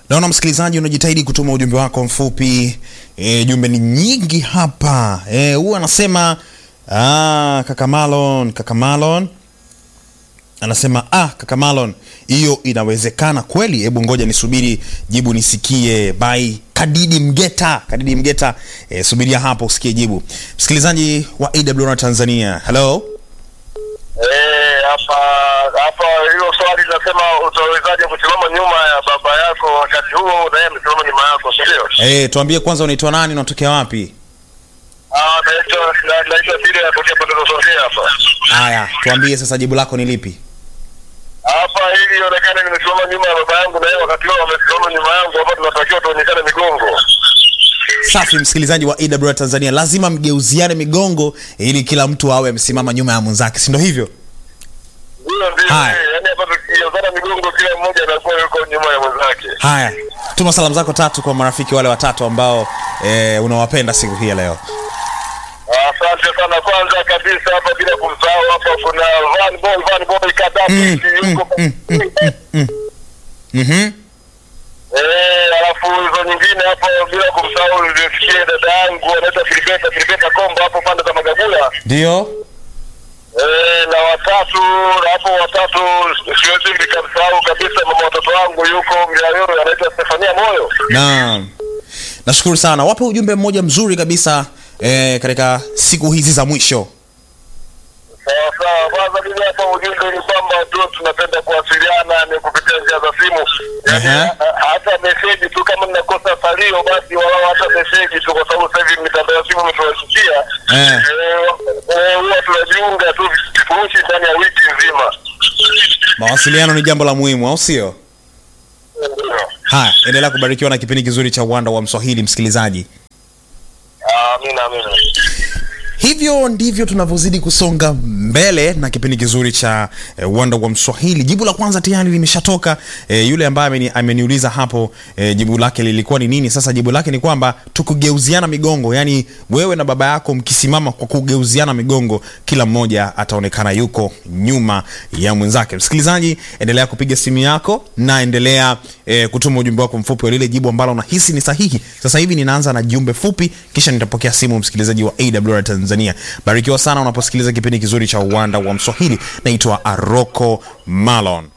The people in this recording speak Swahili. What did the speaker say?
Naona msikilizaji unajitahidi kutuma ujumbe wako mfupi. E, jumbe ni nyingi hapa. Eh, huyu anasema ah, kaka Malon, kaka Malon anasema ah, kaka Malon, hiyo inawezekana kweli? Hebu ngoja nisubiri jibu nisikie. By Kadidi Mgeta, Kadidi Mgeta, eh, subiria hapo usikie jibu. Msikilizaji wa AWR Tanzania, hello. Eh, hapa hapa hilo swali linasema utawezaje kusimama nyuma ya baba yako wakati huo na yeye amesimama nyuma yako, si ndio? Eh, tuambie kwanza unaitwa nani, unatokea wapi? Ah, naitwa na- naitwa Siri natokea pande za Songea hapa. Haya, tuambie sasa jibu lako ni lipi? Hapa ili ionekane nimesimama nyuma ya baba yangu na yeye wakati huo amesimama nyuma yangu, hapa tunatakiwa tuonyeshane migongo. Safi, msikilizaji wa AWR Tanzania, lazima mgeuziane migongo ili kila mtu awe amesimama nyuma ya mwenzake, si ndio hivyo? Hiyo ndio, Haya. eh, yaani hapa tukiozana migongo kila mmoja anakuwa yuko nyuma ya mwenzake. Haya, tuma salamu zako tatu kwa marafiki wale watatu ambao eh, unawapenda siku hii ya leo. Asante sana. Kwanza kabisa hapa bila kumsahau hapa kuna Van Boy, Van Boy Kadafi yuko Mhm. Eh, alafu hizo nyingine hapo bila kumsahau nilisikia dada yangu anaitwa Filibeta Filibeta Kombo hapo pande za Magagula. Ndio. Eh, na watatu na hapo watatu siwezi nikamsahau kabisa mama watoto wangu yuko Mlayoro anaitwa Stefania Moyo. Naam. Nashukuru sana. Wape ujumbe mmoja mzuri kabisa eh, katika siku hizi za mwisho. Sawa sawa. Kwanza mimi hapa ujumbe ni kwamba tu tunapenda kuwasiliana ni kupitia njia za simu. Yaani Aha. ha- hata meseji tu kama mnakosa salio basi walau hata meseji tu kwa sababu sasa hivi mitandao ya simu imetuwashikia. Eh. Eh, eh, huwa tunajiunga tu vifurushi ndani ya wiki nzima. Mawasiliano ni jambo la muhimu, au sio? Ndio. Haya, endelea kubarikiwa na kipindi kizuri cha Uwanda wa Mswahili, msikilizaji. Amina amina. Hivyo ndivyo tunavyozidi kusonga mbele na kipindi kizuri cha eh, uwanda wa Mswahili. Jibu la kwanza tayari limeshatoka. Eh, yule ambaye ameni, ameniuliza hapo eh, jibu lake lilikuwa ni nini? Sasa jibu lake ni kwamba tukugeuziana migongo, yani wewe na baba yako mkisimama kwa kugeuziana migongo, kila mmoja ataonekana yuko nyuma ya mwenzake. Msikilizaji, endelea kupiga simu yako na endelea eh, kutuma ujumbe wako mfupi wa lile jibu ambalo unahisi ni sahihi. Sasa hivi ninaanza na jumbe fupi, kisha nitapokea simu msikilizaji wa AWR Tanzania. Barikiwa sana unaposikiliza kipindi kizuri cha uwanda wa Mswahili. Naitwa Aroko Malon.